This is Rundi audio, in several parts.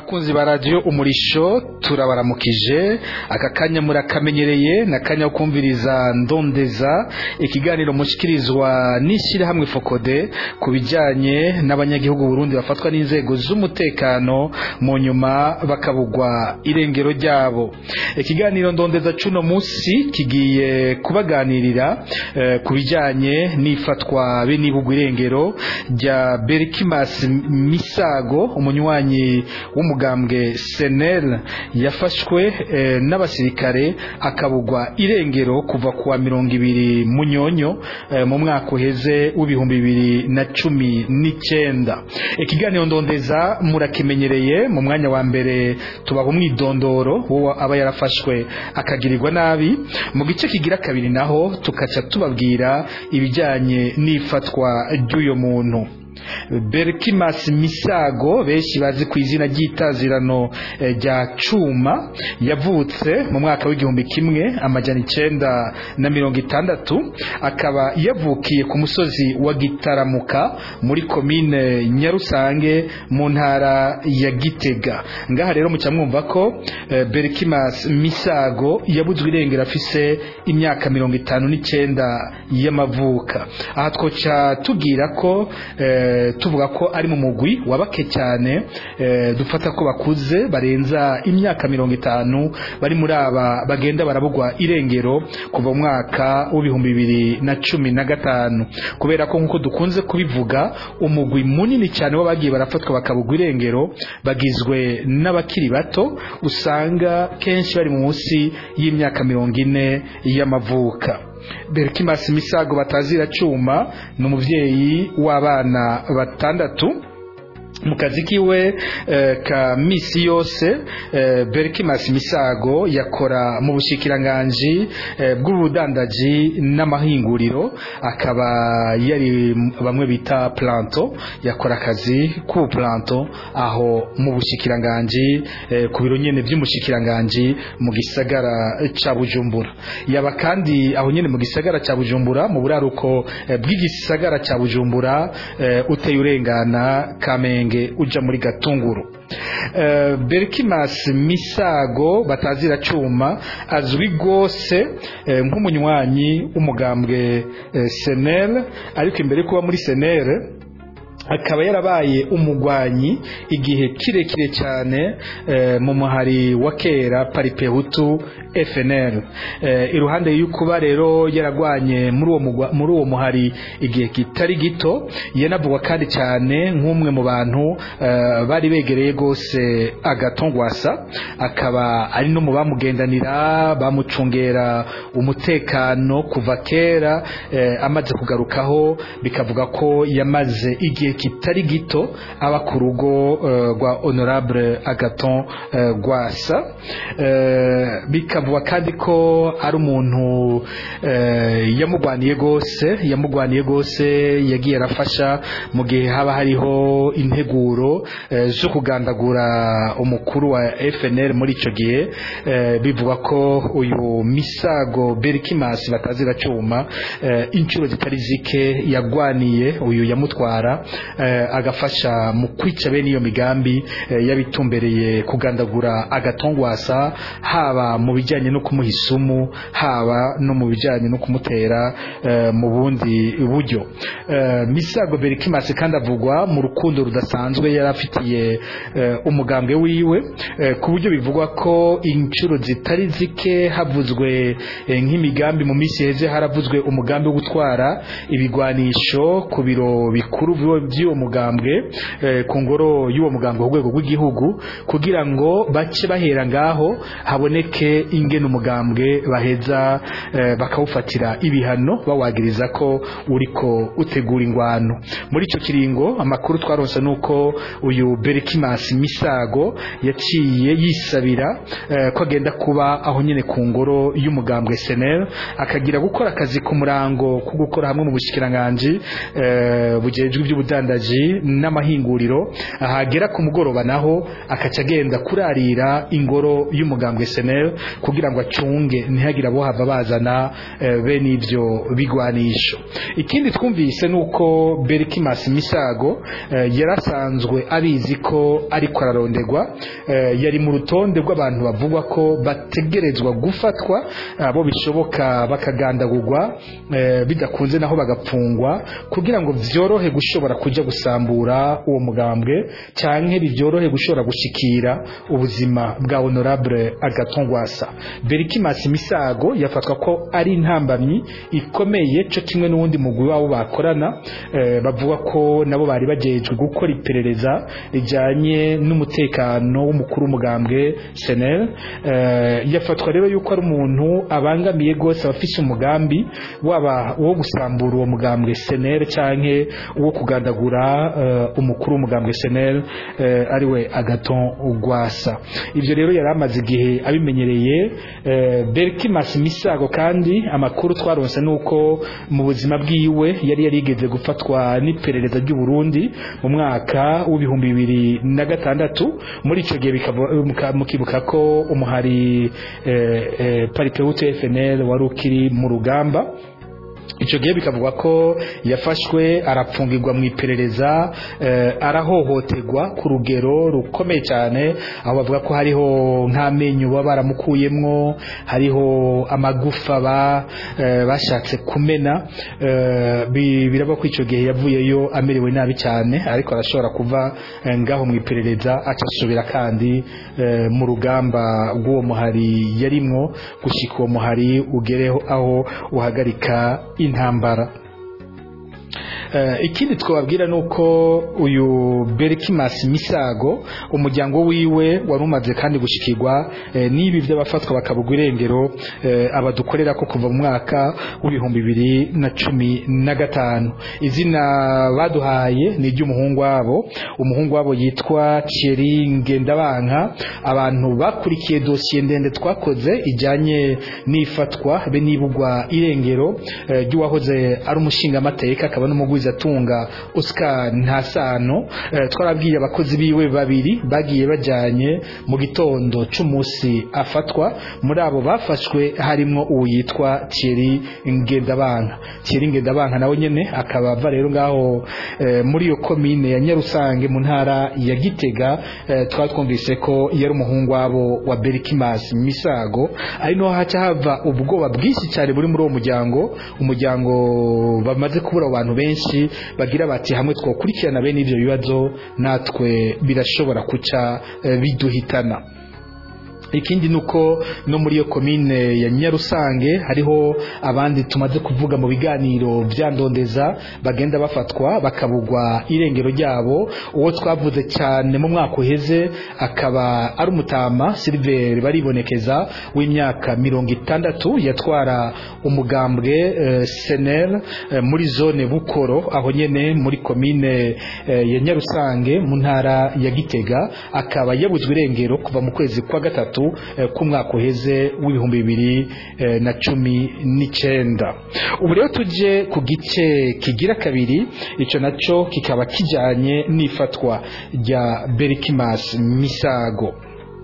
bakunzi ba radiyo umurisho turabaramukije aka kanya murakamenyereye na kanya ko kumviriza ndondeza ikiganiro mushyikirizwa n'ishyirahamwe fokode ku bijyanye n'abanyagihugu Burundi bafatwa n'inzego z'umutekano mu nyuma bakabugwa irengero ryabo ikiganiro ndondeza cuno munsi kigiye kubaganirira eh, ku bijyanye n'ifatwa be n'ibugwa irengero rya Berkimas Misago umunywanyi w'umugambwe senel yafashwe eh, n'abasirikare akabugwa irengero kuva kuwa mirongo ibiri munyonyo eh, mu mwaka uheze w'ibihumbi bibiri na cumi n'icyenda ikiganiro ndondeza murakimenyereye mu mwanya wa mbere tubaha umwidondoro wo aba yarafashwe akagirirwa nabi mu gice kigira kabiri naho tukaca tubabwira ibijyanye n'ifatwa ry'uyo muntu Berkimas Misago benshi bazi ku izina ry'itazirano rya Cuma yavutse mu mwaka w'igihumbi kimwe amajana icenda na mirongo itandatu akaba yavukiye ku musozi wa Gitaramuka muri komine Nyarusange mu ntara ya Gitega ngaha rero muca mwumva ko Berkimas Misago yabuzwe irengero afise imyaka mirongo itanu n'icenda y'amavuka aha twoca tubwira ko tuvuga ko ari mu mugwi wabake cyane dufata ko bakuze barenza imyaka mirongo itanu bari muri aba bagenda barabugwa irengero kuva mu mwaka w'ibihumbi bibiri na cumi na gatanu kubera ko nk'uko dukunze kubivuga umugwi munini cyane w'abagiye barafatwa bakabugwa irengero bagizwe n'abakiri bato usanga kenshi bari munsi y'imyaka mirongo ine y'amavuka Berkimas Misago batazira cuma ni umuvyeyi w'abana batandatu mu kazi kiwe eh, ka misi yose eh, Berkimas Misago yakora mu bushikiranganji eh, bw'ubudandaji n'amahinguriro akaba yari bamwe bita planto yakora akazi k'ubu planto aho mu bushikiranganji eh, ku biro nyene by'umushikiranganji mu gisagara ca Bujumbura yaba kandi aho nyene mu gisagara ca Bujumbura mu buraruko eh, bw'igisagara ca Bujumbura eh, uteye urengana Kamenge uja muri Gatunguru uh, Berkimas Misago batazira cuma azwi gose uh, nk'umunywanyi umugambwe uh, Senel ariko imbere kuba muri Senel akaba yarabaye umugwanyi igihe kirekire cyane e, mu muhari wa kera paripehutu FNL e, iruhande y'ukuba rero yaragwanye muri uwo muri uwo muhari igihe kitari gito yanavugwa kandi cyane nk'umwe mu bantu e, bari begereye gose agatongwasa akaba ari no mu bamugendanira bamucungera umutekano kuva kera e, amaze kugarukaho bikavuga ko yamaze igihe kitari gito aba ku rugo rwa uh, honorable agaton uh, gwasa uh, bikavuga kandi ko ari umuntu uh, yamugwaniye gose yamugwaniye gose yagiye arafasha mu gihe haba hariho integuro uh, zo kugandagura umukuru wa FNL muri ico gihe uh, bivuga ko uyu misago Berkimas batazira cuma uh, inshuro zitari zike yagwaniye uyu yamutwara uh, agafasha mu kwica bene iyo migambi uh, yabitumbereye kugandagura agatongwasa haba mu bijyanye no kumuha isumu haba no mu bijyanye no kumutera uh, mu bundi buryo uh, misago Berkimas kandi avugwa mu rukundo rudasanzwe yari afitiye uh, umugambwe wiwe uh, ku buryo bivugwa ko inshuro zitari zike havuzwe uh, nk'imigambi mu minsi heze haravuzwe umugambi wo gutwara ibigwanisho ku biro bikuru by'uwo mugambwe eh, ku ngoro y'uwo mugambwe ku rwego rw'igihugu kugira ngo bace bahera ngaho haboneke ingene umugambwe baheza eh, bakawufatira ibihano bawagiriza ko uriko utegura ingwano muri ico kiringo amakuru twaronse nuko uyu Berkimas Misago yaciye yisabira eh, ko agenda kuba aho nyene ku ngoro y'umugambwe SNL akagira gukora akazi ku murango ku gukora hamwe mu bushikiranganje eh, bujejwe iby'ubudandaji by'ubudandaji n'amahinguriro ahagera ku mugoroba naho akaca agenda kurarira ingoro y'umugambwe senel kugira ngo acunge ntihagire abo hava bazana eh, bene ibyo bigwanisho ikindi twumvise nuko Berkimas Misago eh, yarasanzwe abizi ko ariko araronderwa eh, yari mu rutonde rw'abantu bavugwa ko bategerezwa gufatwa abo bishoboka bakagandagurwa eh, bidakunze naho bagapfungwa kugira ngo vyorohe gushobora kuja gusambura uwo mugambwe canke bivyorohe gushobora gushikira ubuzima bwa honorable Agathon Rwasa Berkimas Misago yafatwa ko ari intambamyi ikomeye cyo kimwe n'uwundi mugwi wabo bakorana eh, bavuga ko nabo bari bajejwe gukora iperereza rijanye n'umutekano w'umukuru w'umugambwe Senel eh, yafatwa rero yuko ari umuntu abangamiye gose abafise umugambi waba uwo gusambura uwo mugambwe Senel canke uwo kugandagura eh, umukuru w'umugambwe Senel eh, ariwe Agathon Rwasa ivyo rero yari amaze igihe abimenyereye eh, Berkimas Misago kandi amakuru twaronse nuko mu buzima bwiwe yari yarigeze gufatwa n'iperereza ry'u Burundi mu mwaka w'ibihumbi bibiri na gatandatu muri ico gihe bikava- muka- mukibuka ko umuhari eh, eh, Paripeutu FNL wari ukiri mu rugamba icyo gihe bikavugwa ko yafashwe arapfungirwa mu iperereza eh, arahohoterwa ku rugero rukomeye cyane aho bavuga ko hariho nk'amenyo baba baramukuyemwo hariho amagufa ba eh, bashatse kumena eh, bi- biraba ko icyo gihe yavuyeyo amerewe nabi cyane ariko arashobora kuva eh, ngaho mu iperereza acasubira kandi eh, mu rugamba rw'uwo muhari yarimwo gushika uwo muhari ugereho aho uhagarika intambara Eh, ikindi twababwira nuko uyu Berkimas Misago umuryango wiwe wari umaze kandi gushikirwa eh, n'ibi by'abafatwa bakabugwa irengero eh, abadukorera ko kuva mu mwaka w'ibihumbi bibiri na cumi na gatanu izina baduhaye ni iry'umuhungu wabo umuhungu wabo yitwa Thierry Ngendabanka abantu bakurikiye dosiye ndende twakoze ijyanye n'ifatwa be n'ibugwa irengero eh, ry'uwahoze ari umushingamateka akaba n'umugwizatunga Oscar Ntasano eh, twarabwiye abakozi biwe babiri bagiye bajyanye mu gitondo c'umunsi afatwa muri abo bafashwe harimo uwo yitwa Thierry Ngendabanka Thierry Ngendabanka nawe nyene akaba ava rero ngaho eh, muri iyo komine ya Nyarusange mu ntara ya Gitega eh, twari twumvise ko yari umuhungu wabo wa Berkimas Misago ari no haca hava ubwoba bwinshi cyane buri muri uwo muryango umuryango bamaze kubura abantu benshi bagira bati hamwe twokurikirana bene ivyo bibazo natwe birashobora kuca eh, biduhitana ikindi nuko no muri iyo komine ya Nyarusange hariho abandi tumaze kuvuga mu biganiro byandondeza bagenda bafatwa bakabugwa irengero ryabo uwo twavuze cyane mu mwaka uheze akaba ari umutama Silver baribonekeza w'imyaka mirongo itandatu yatwara umugambwe eh, Senel eh, muri zone Bukoro aho nyene muri komine eh, ya Nyarusange mu ntara ya Gitega akaba yabuzwe irengero kuva mu kwezi kwa gatatu eh, k'umwaka uheze w'ibihumbi bibiri eh, na cumi n'icenda ubu rero tuje ku gice kigira kabiri ico naco kikaba kijanye n'ifatwa rya Berkimas Misago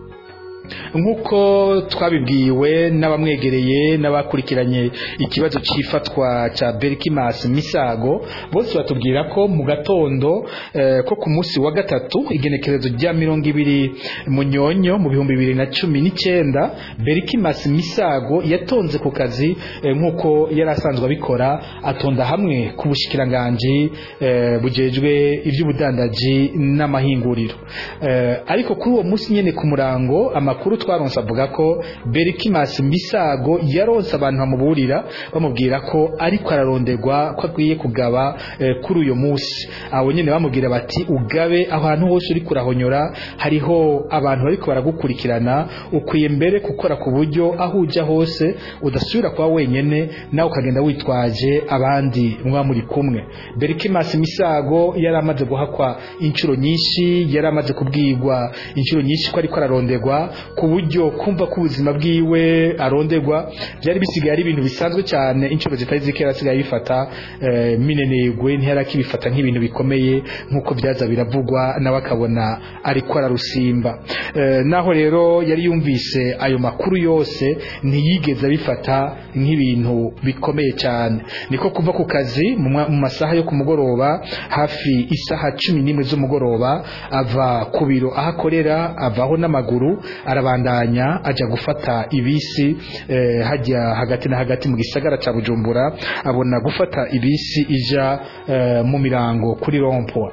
nk'uko twabibwiwe n'abamwegereye n'abakurikiranye ikibazo cy'ifatwa cya Berkimas Misago bose batubwira ko mu gatondo eh, ko ku munsi wa gatatu igenekerezo rya mirongo ibiri munyonyo mu bihumbi bibiri na cumi n'icyenda Berkimas Misago yatonze ku kazi eh, nk'uko yari asanzwe abikora atonda hamwe ku bushikiranganji eh, bujejwe iby'ubudandaji n'amahinguriro eh, ariko kuri uwo munsi nyene ku murango amakuru twaronse avuga ko Berkimas Misago yaronse abantu bamuburira bamubwira ko ariko araronderwa ko akwiye kugaba eh, kuri uyo munsi abo nyene bamubwira bati ugabe ahantu hose uri kurahonyora hariho abantu bariko baragukurikirana ukwiye mbere gukora ku buryo aho uja hose udasubira kuba wenyene nawe ukagenda witwaje abandi muba muri kumwe Berkimas Misago yari amaze guhakwa inshuro nyinshi yari amaze kubwirwa inshuro nyinshi ko ariko araronderwa ku buryo kumva ko ubuzima bwiwe aronderwa byari bisigaye ari ibintu bisanzwe cyane inshuro zitari zikera asigaye bifata eh, minenegwe ntiyarakibifata nk'ibintu bikomeye nk'uko byaza biravugwa nawe akabona ariko ararusimba eh, naho rero yari yumvise ayo makuru yose ntiyigeze abifata nk'ibintu bikomeye cyane niko kuva ku kazi mu mwa- mu masaha yo ku mugoroba hafi isaha cumi n'imwe z'umugoroba ava ku biro aho akorera avaho n'amaguru arabandanya ajya gufata ibisi eh, hajya hagati na hagati mu gisagara cya bujumbura abona gufata ibisi ija eh, mu mirango kuri rompoa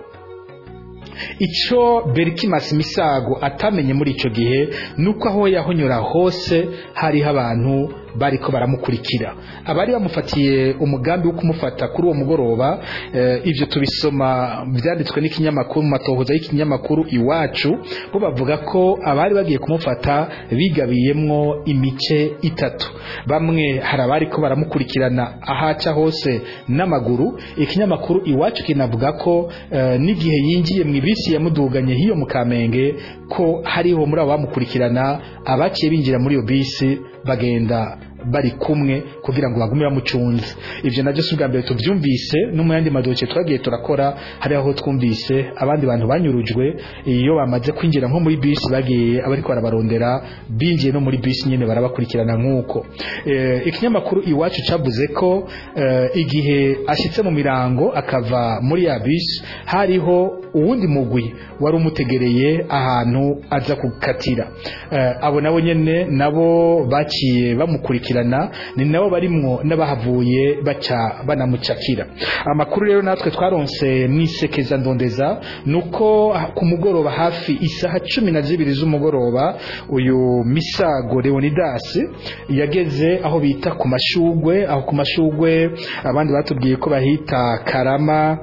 icyo Berkimas Misago atamenye muri icyo gihe nuko aho yahonyora hose hariho abantu bariko baramukurikira abari bamufatiye umugambi wo kumufata kuri uwo mugoroba eh, ivyo tubisoma byanditswe n'ikinyamakuru mu matohoza y'ikinyamakuru iwacu bo bavuga ko abari bagiye kumufata bigabiyemwo imice itatu bamwe hari abari ko baramukurikirana ahaca hose n'amaguru ikinyamakuru iwacu kinavuga ko eh, n'igihe yinjiye mu ibisi yamuduganye hiyo mu kamenge ko hariho muri abo bamukurikirana abaciye binjira muri iyo bisi bagenda bari kumwe kugira ngo bagume bamucunze ivyo navyo si ubwa mbere tuvyumvise no mu yandi madoke twagiye turakora hari aho twumvise abandi bantu banyurujwe iyo bamaze kwinjira nko muri bisi bagiye abariko barabarondera binjiye no muri bisi nyene barabakurikirana nk'uko eh, ikinyamakuru iwacu cavuze ko eh, igihe ashitse mu mirango akava muri ya bisi hariho uwundi mugwi wari umutegereye ahantu aza gukatira eh, abo nabo nyene nabo baciye bamukurikirana ni nabo barimwo n'abahavuye baca banamucakira amakuru rero natwe twaronse mwisekeza ndondeza nuko ku mugoroba hafi isaha cumi na zibiri z'umugoroba uyu misago leonidas yageze aho bita ku mashugwe aho ku mashugwe abandi batubwiye ko bahita karama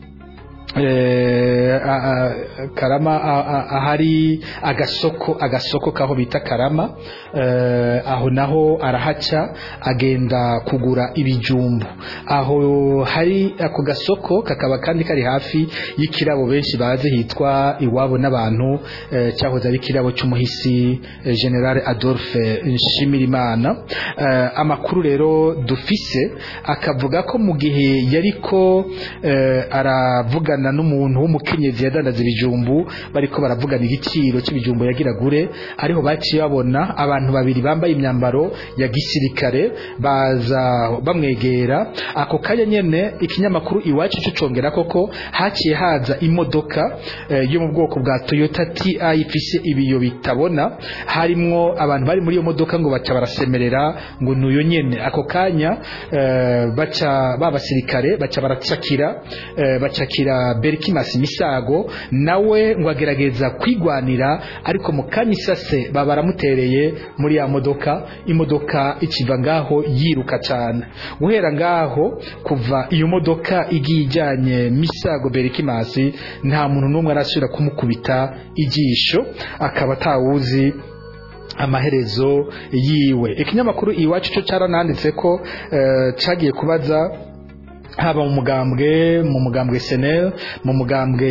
eh, a- a- karama a- a- ahari agasoko agasoko kaho bita karama eh, aho naho arahaca agenda kugura ibijumbu aho hari ako gasoko kakaba kandi kari hafi y'ikirabo benshi bazi hitwa iwabo n'abantu eh, cyahoze ari ikirabo cy'umuhisi eh, general adolphe nshimirimana eh, amakuru rero dufise akavuga ko mu gihe yariko eh, aravugana n'umuntu w'umukenyezi yadandaza ibijumbu bariko baravugana igiciro cy'ibijumbu yagira gure ariho baciye babona abantu babiri bambaye imyambaro ya gisirikare baza bamwegera ako kanya nyene ikinyamakuru iwacu cyo congera koko haciye haza imodoka eh, yo mu bwoko bwa Toyota TI ifise ibiyo bitabona harimwo abantu bari muri iyo modoka ngo baca barasemerera ngo nuyo nyene ako kanya eh, baca babasirikare baca baracakira eh, bacakira Berkimas Misago nawe ngo agerageza kwigwanira ariko mu kanya isase baba baramutereye muri ya modoka imodoka ikiva ngaho yiruka cyane guhera ngaho kuva iyo modoka igiye ijyanye Misago Berkimas nta muntu n'umwe arasubira kumukubita ijisho akaba atawuzi amaherezo yiwe ikinyamakuru iwacu cyo cyarananditse ko eh, cagiye kubaza haba mu mugambwe mu mugambwe senel mu mugambwe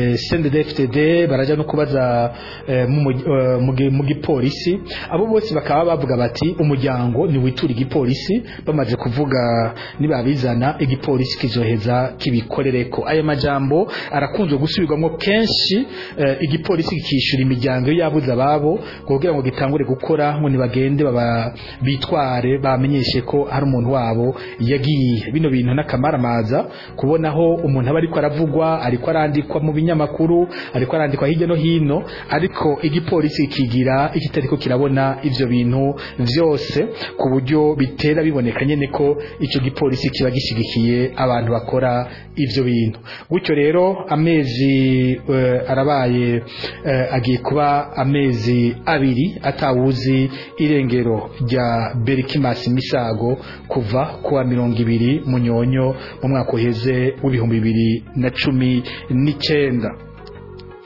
CNDD-FDD barajya no kubaza eh, mu mugi- eh, mu gi- mu gipolisi abo bose bakaba bavuga bati umuryango ni witura igipolisi bamaze kuvuga nibabizana igipolisi kizoheza kibikorereko aya majambo arakunzwe gusubirwamo kenshi eh, igipolisi kikishyura imiryango iyo yabuze ababo kugira ngo gitangure gukora ngo nibagende baba bitware bamenyeshe ko hari umuntu wabo yagiye bino bintu n'akamaramaza kubonaho umuntu aba ariko aravugwa ariko arandikwa mu binyamakuru ariko arandikwa hirya no hino ariko igipolisi kigira ikitariko kirabona ivyo bintu vyose ku buryo bitera biboneka nyene ko ico gipolisi kiba gishigikiye abantu bakora ivyo bintu gutyo rero amezi eh, arabaye eh, agiye kuba amezi abiri atawuzi irengero rya Berkimas Misago kuva kuwa mirongo ibiri munyonyo mu mwaka uheze w'ibihumbi bibiri na cumi n'icenda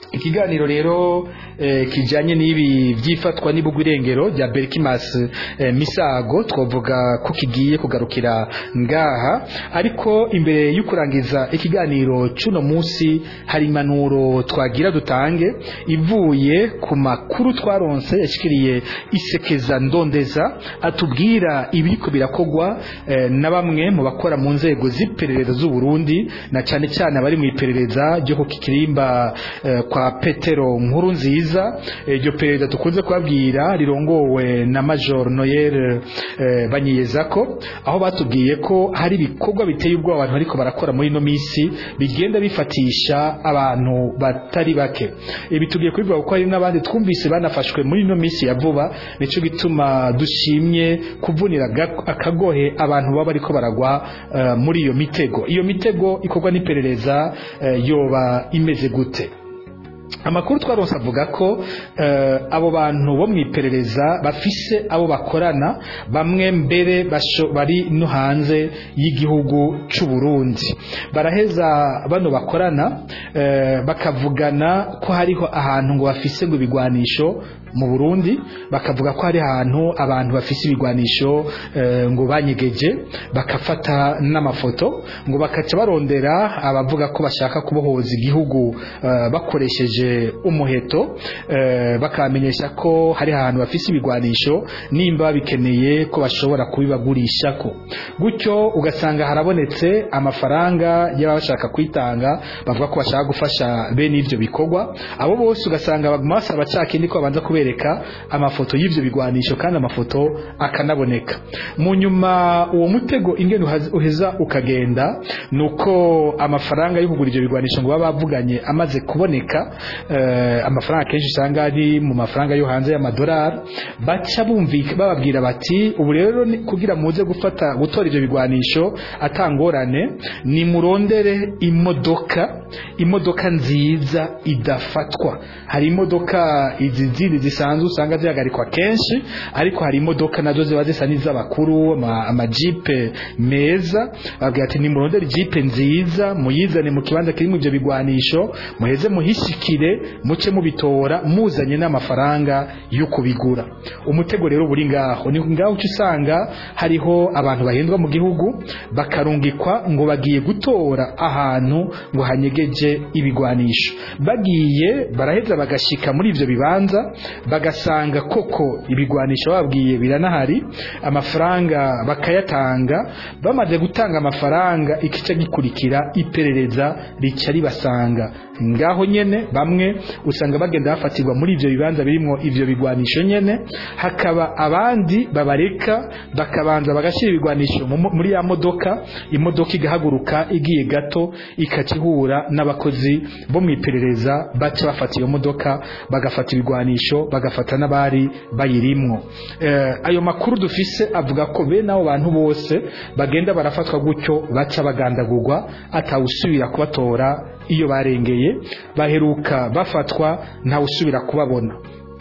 ikiganiro rero eh, kijanye n'ibi vyifatwa n'ibugwa irengero rya Berkimas eh, Misago twovuga ko kigiye kugarukira ngaha ariko imbere y'ukurangiza ikiganiro cuno musi hari impanuro twagira dutange ivuye ku makuru twaronse yashikiriye isekeza ndondeza atubwira ibiriko birakogwa eh, na bamwe mu bakora mu nzego z'iperereza z'u Burundi na cane cyane abari mu iperereza ryo ku kirimba eh, kwa Petero nkuru nziza iryo perezida tukunze kubabwira rirongowe na Major Noel eh, Banyiyezako aho batubwiye ko hari ibikorwa biteye ubwoba abantu bariko barakora muri ino misi bigenda bifatisha abantu batari bake ibi tugiye kubivuga kuko hari n'abandi twumvise banafashwe muri ino misi ya vuba nico gituma dushimye kuvunira ga- akagohe abantu baba bariko baragwa eh, muri iyo mitego iyo mitego ikorwa n'iperereza eh, yoba imeze gute amakuru twaronse avuga ko eh, abo bantu bo mu iperereza bafise abo bakorana bamwe mbere basho- bari no hanze y'igihugu c'u Burundi baraheza bano bakorana eh, bakavugana ko hariho ahantu ngo bafise ngo ibigwanisho mu Burundi bakavuga ko hari ahantu abantu bafise ibigwanisho eh, ngo banyegeje bakafata n'amafoto ngo bakaca barondera abavuga ko bashaka kubohoza igihugu eh, bakoresheje umuheto eh, bakamenyesha ko hari ahantu bafise ibigwanisho nimba babikeneye ko bashobora kubibagurishako gutyo ugasanga harabonetse amafaranga y'ababa bashaka kwitanga bavuga ko bashaka gufasha bene ivyo bikorwa abo bose ugasanga baguma basaba ca kindi ko babanza kubereka amafoto y'ivyo bigwanisho kandi amafoto akanaboneka mu nyuma uwo mutego ingene uhaz- uheza ukagenda nuko amafaranga yo kugura ivyo bigwanisho ngo baba bavuganye amaze kuboneka eh, amafaranga kenshi usanga ari mu mafaranga yo hanze y'amadolari baca bumvika bababwira bati ubu rero ni- kugira muze gufata gutora ivyo bigwanisho atangorane ni murondere imodoka imodoka nziza idafatwa hari imodoka izi zindi zisanzwe usanga zihagarikwa kenshi ariko hari imodoka nazo ziba zisa n'iz'abakuru ama- amajipe meza babwira ati nimurondere jipe nziza muyizane mu kibanza kirimo ivyo bigwanisho muheze muhishikire muce mubitora muzanye n'amafaranga yo kubigura umutego rero buri ngaho ni ngaho uca usanga hariho abantu bahendwa mu gihugu bakarungikwa ngo bagiye gutora ahantu ngo hanyegeje ibigwanisho bagiye baraheza bagashika muri ivyo bibanza bagasanga koko ibigwanisho babwiye biranahari amafaranga bakayatanga bamaze gutanga amafaranga ikica gikurikira iperereza rica ribasanga ngaho nyene bamwe usanga bagenda bafatirwa muri ivyo bibanza birimwo ivyo bigwanisho nyene hakaba abandi babareka bakabanza bagashira ibigwanisho mu- muri ya modoka imodoka igahaguruka igiye gato ikakihura n'abakozi bo mu iperereza baca bafata iyo modoka bagafata ibigwanisho bagafata n'abari bayirimwo eh, ayo makuru dufise avuga ko bene abo bantu bose bagenda barafatwa gutyo baca bagandagurwa atawusubira kubatora iyo barengeye baheruka bafatwa ntawusubira kubabona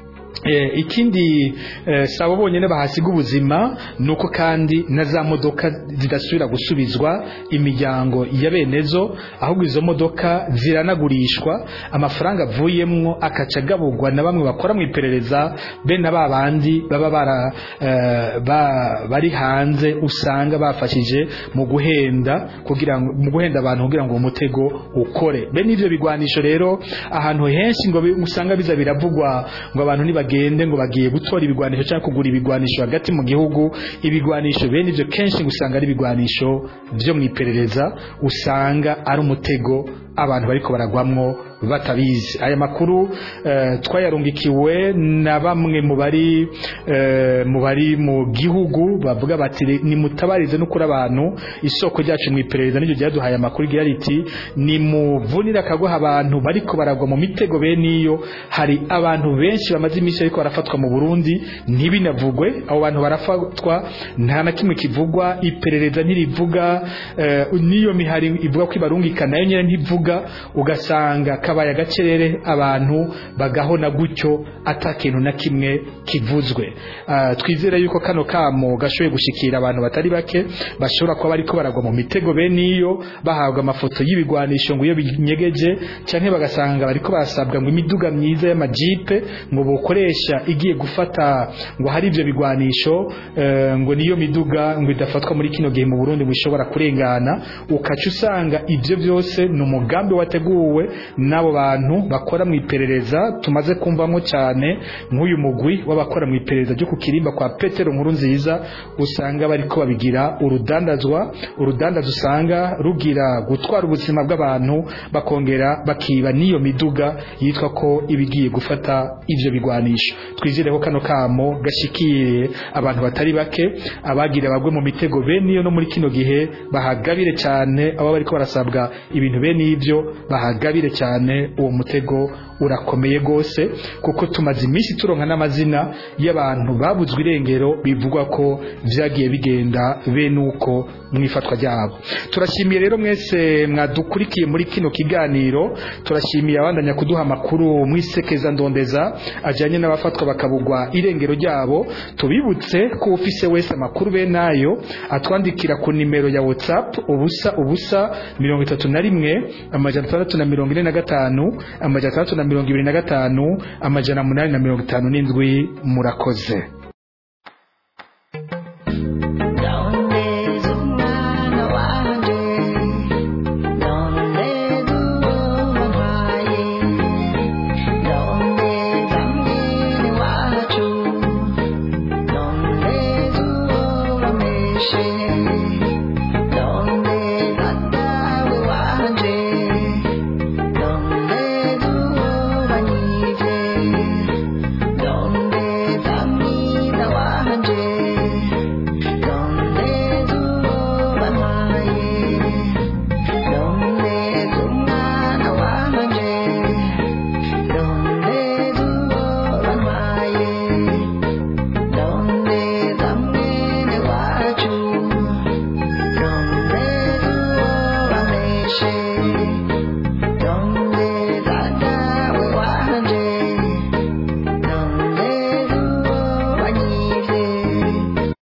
Eh, ikindi eh, sabo bonyene bahasiga ubuzima nuko kandi na za modoka zidasubira gusubizwa imiryango ya benezo ahubwo izo modoka ziranagurishwa amafaranga avuyemwo akaca agabugwa na bamwe bakora mu iperereza bene ba bandi baba bara eh, ba, bari hanze usanga bafashije mu guhenda kugira ngo mu guhenda abantu kugira ngo uwo mutego ukore bene ivyo bigwanisho rero ahantu henshi ngo bi- usanga biza biravugwa ngo abantu nibagende ngo bagiye gutora ibigwanisho cyangwa kugura ibigwanisho hagati mu gihugu ibigwanisho bene ivyo kenshi ngo usanga ari ibigwanisho vyo mu iperereza usanga ari umutego abantu bariko baragwamwo batabizi aya makuru eh, twayarungikiwe na bamwe mu bari eh, mu bari mu gihugu bavuga bati nimutabarize no kuri abantu isoko ryacu mu iperereza n'iryo ryaduhaye amakuru igira riti nimuvunire akagoha abantu bariko baragwa mu mitego bene iyo hari abantu benshi bamaze iminsi ariko barafatwa mu Burundi ntibinavugwe abo bantu barafatwa nta na kimwe kivugwa iperereza ntirivuga eh, niyo mihari ivuga ko ibarungika nayo nyene ntivuga miduga ugasanga kabaye agacerere abantu bagahona gutyo ata kintu na kimwe kivuzwe uh, twizere yuko kano kamo gashoboye gushikira abantu batari bake bashobora kuba bariko baragwa mu mitego bene iyo bahabwa amafoto y'ibigwanisho ngo iyo binyegeje canke bagasanga bariko barasabwa ngo imiduga myiza y'amajipe ngo bokoresha igiye gufata ngo hari ivyo bigwanisho uh, ngo niyo miduga ngo idafatwa muri kino gihe mu Burundi ngo ishobora kurengana ukaca usanga ivyo byose ni umugambi wateguwe n'abo bantu bakora mu iperereza tumaze kumvamo cyane nk'uyu mugwi w'abakora mu iperereza ryo ku kirimba kwa Petero nkuru nziza usanga bariko babigira urudandazwa urudandazo usanga rugira gutwara ubuzima bw'abantu bakongera bakiba n'iyo miduga yitwa ko ibigiye gufata ivyo bigwanisho twizere ko kano kamo gashikiye abantu batari bake abagira bagwe mu mitego bene iyo no muri kino gihe bahagabire cyane abo bariko barasabwa ibintu bene ivyo bahagabire cyane uwo mutego urakomeye gose kuko tumaze iminsi turonka n'amazina y'abantu babuzwe irengero bivugwa ko vyagiye bigenda bene uko mwifatwa ryabo turashimiye rero mwese mwadukurikiye muri kino kiganiro turashimiye abandanya kuduha amakuru mwisekeza ndondeza ajanye n'abafatwa bakabugwa irengero ryabo tubibutse ko ufise wese amakuru be nayo atwandikira ku nimero ya WhatsApp ubusa ubusa mirongo itatu na rimwe amajana atandatu na mirongo ine na gatanu amajana atandatu na mirongo ibiri na gatanu amajana munani na mirongo itanu n'indwi murakoze